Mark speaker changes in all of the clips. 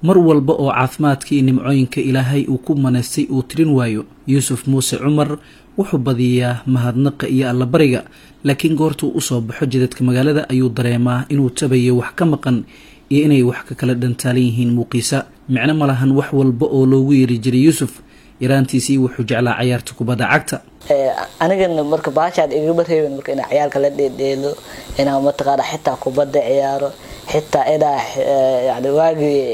Speaker 1: mar walba oo caafimaadka iyo nimcooyinka ilaahay uu ku manaystay uu tirin waayo yuusuf muuse cumar wuxuu badiyaa mahadnaqa iyo allabariga laakiin goortuu usoo baxo jidadka magaalada ayuu dareemaa inuu tabayo wax ka maqan iyo inay wax ka kala dhantaalan yihiin muuqiisa micno ma lahan wax walba oo loogu yeeri jiray yuusuf yaraantiisii wuxuu jeclaa cayaarta kubadda cagta
Speaker 2: anigana marka baashaad igama reebin marka inaa ciyaalka la dheedheelo inaa mataqaana xitaa kubadda ciyaaro xitaa inaa yani waagii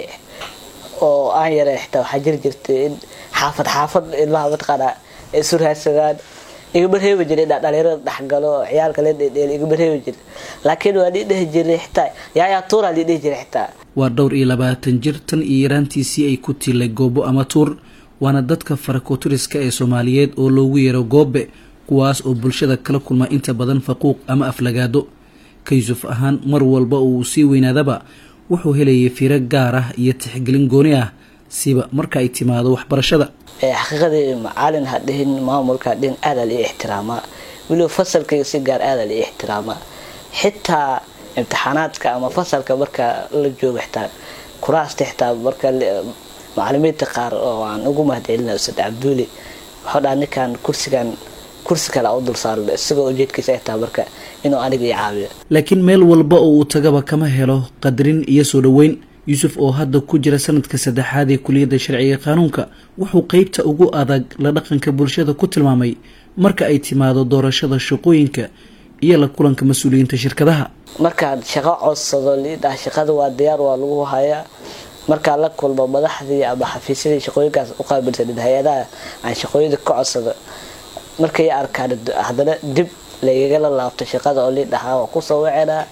Speaker 2: oo aan yara xitaa waxaa jiri jirtay in xaafad xaafad ilmaha mataqaana ay isu raadsadaan igama reebi jira inaa dhalinyarada dhexgalo oo ciyaalka la dheedheelo igama reebi jira laakiin waa lii dhehi jiray xitaa yaayaa tuuraa lii dhehi jiray xitaa
Speaker 1: waa dhowr iyo labaatan jir tan iyo yaraantiisii ay ku tilay goobo ama tuur waana dadka farakoturiska ee soomaaliyeed oo loogu yeero goobe kuwaas oo bulshada kala kulma inta badan faquuq ama aflagaado ka yuusuf ahaan mar walba oo uu sii weynaadaba wuxuu helayay firo gaar ah iyo tixgelin gooni ah siba marka ay timaado waxbarashada
Speaker 2: xaqiiqadii macalin ha dhihin maamulka ha dhihin aadaa lii ixtiraamaa weliba fasalkayga si gaar aadaa lii ixtiraamaa xitaa imtixaanaadka ama fasalka marka la joogo xitaa kuraasta xitaa marka macalimiinta qaar oo aan ugu mahadcelina ustad cabduuli wuxuu dhaha ninkan kursigan kursi kale u dul saaro isagoo ujeedkiisa ay tahay marka inuu aniga ii caawiyo
Speaker 1: laakiin meel walba oo uu tagaba kama helo qadrin iyo soo dhoweyn yuusuf oo hadda ku jira sanadka saddexaad ee kuliyadda sharciga qaanuunka wuxuu qeybta ugu adag la dhaqanka bulshada ku tilmaamay marka ay timaado doorashada shaqooyinka iyo la kulanka mas-uuliyiinta shirkadaha
Speaker 2: markaad shaqo codsado liidhaha shaqada waa diyaar waa lagu hayaa markaa la kulmo madaxdii ama xafiisyadii shaqooyinkaas u qaabilsanin hay-adaha aan shaqooyinka ka codsado markay arkaan haddana dib laygala laabto shaqada oo liidhahaa waa kusoo wacenaa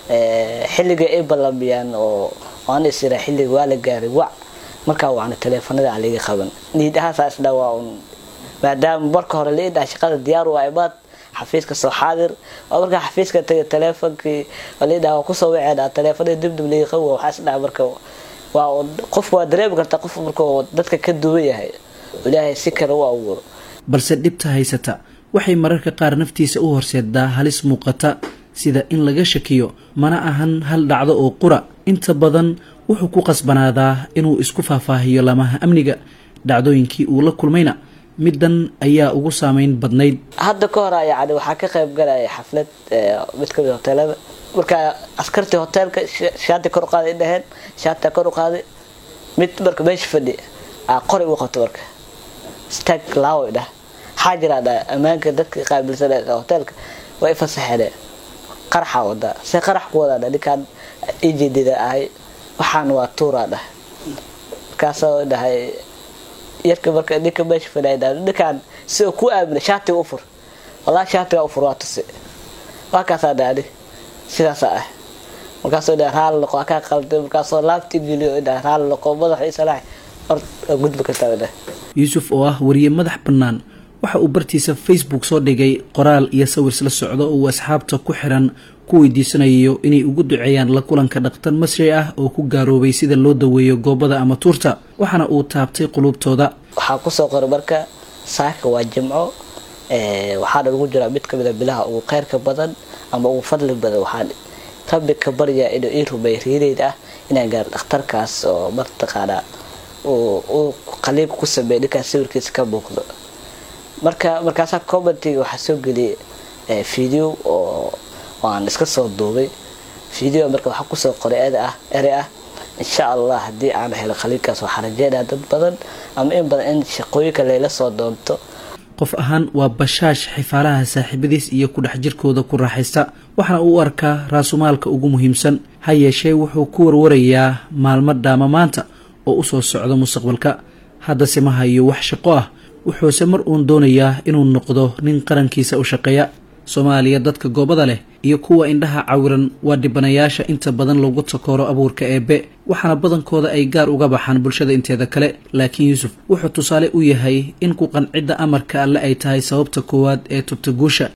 Speaker 2: xilliga ay ballamiyaan oo aan isira xilliga waa la gaaray wac markaa waana taleefanada aan laga qaban niidahaasaasdha waa un maadaama marka hore liidhaha shaqada diyaar waa imaad xafiiska soo xaadir oo markaa xafiiska tagay taleefonkii liidhaha waa kusoo wacenaa taleefanada dibdib laga qaban waxaa isdhaha marka waa qofku waa dareemi kartaa qof markuu dadka ka duwan yahay ilaahay si kale u abuuro
Speaker 1: balse dhibta haysata waxay mararka qaar naftiisa u horseedaa halis muuqata sida in laga shakiyo mana ahan hal dhacdo oo qura inta badan wuxuu ku qasbanaadaa inuu isku faahfaahiyo lamaha amniga dhacdooyinkii uu la kulmayna middan ayaa ugu saameyn badnayd
Speaker 2: hadda ka hor yani waxaa ka qayb galaya xaflad mid kamid hoteelada markaa askartii hoteelka shaati kor uqaaday ay dhaheen shaatia kor u qaaday mid marka meesha fadhi qori u qabto marka stag laawo dhah waxaa jiraa dha ammaanka dadka qaabilsan hoteelka waa i fasaxeen qaraxa wadaa se qarax ku wadaa dha ninkaan ijeedida ahay waxaan waa tuuraa dhah markaasoo dhahay yarka marka ninka meesha fadhiya dha ninkaan si uu ku aamina shaatiga u fur wallahi shaatiga u fur waa tusi waa kaasaa dhaani sidaasa ah markaasoo dha raali noqo akaa qalday markaasoo laabti geliyo dha raali noqo madaxa isalaax or gudbi kartaa dha
Speaker 1: yuusuf oo ah wariye madax bannaan waxa uu bartiisa facebook soo dhigay qoraal iyo sawir la socdo oo uu asxaabta ku xiran ku weydiisanayo inay ugu duceeyaan la kulanka dhaktar masri ah oo ku gaaroobay sida loo daweeyo goobada ama tuurta waxaana uu taabtay quluubtooda
Speaker 2: waxaa kusoo qoray marka saaka waa jimco waxaana ugu jiraa mid kamid a bilaha ugu kheyrka badan ama ugu fadli badan waxaan rabbi ka baryaa inuu ii rumay riideyda ah inaan gaaro dhakhtarkaas oo martaqaanaa uu qaliibka ku sameeya ninkaas sawirkiisa ka muuqdo marka markaasaa commentiga waxaa soo geliyay video oo aan iska soo duubay video marka waxaa kusoo qoray eda ah ere ah insha allah haddii aan helo qaliibkaas waxaa rajeynaya dad badan ama in badan in shaqooyinka layla soo doonto
Speaker 1: qof ahaan waa bashaash xifaalaha saaxiibadiis iyo ku dhex jirkooda ku raaxaysta waxaana uu arkaa raasumaalka ugu muhiimsan ha yeeshee wuxuu ku warwarayaa maalmo dhaama maanta oo usoo socda mustaqbalka haddase ma hayo wax shaqo ah wuxuuse mar uun doonayaa inuu noqdo nin qarankiisa u shaqeeya soomaaliya dadka goobada leh iyo kuwa indhaha cawiran waa dhibanayaasha inta badan lagu takooro abuurka eebbe waxaana badankooda ay gaar uga baxaan bulshada inteeda kale laakiin yuusuf wuxuu tusaale u yahay in ku qancidda amarka alle ay tahay sababta koowaad ee tubta guusha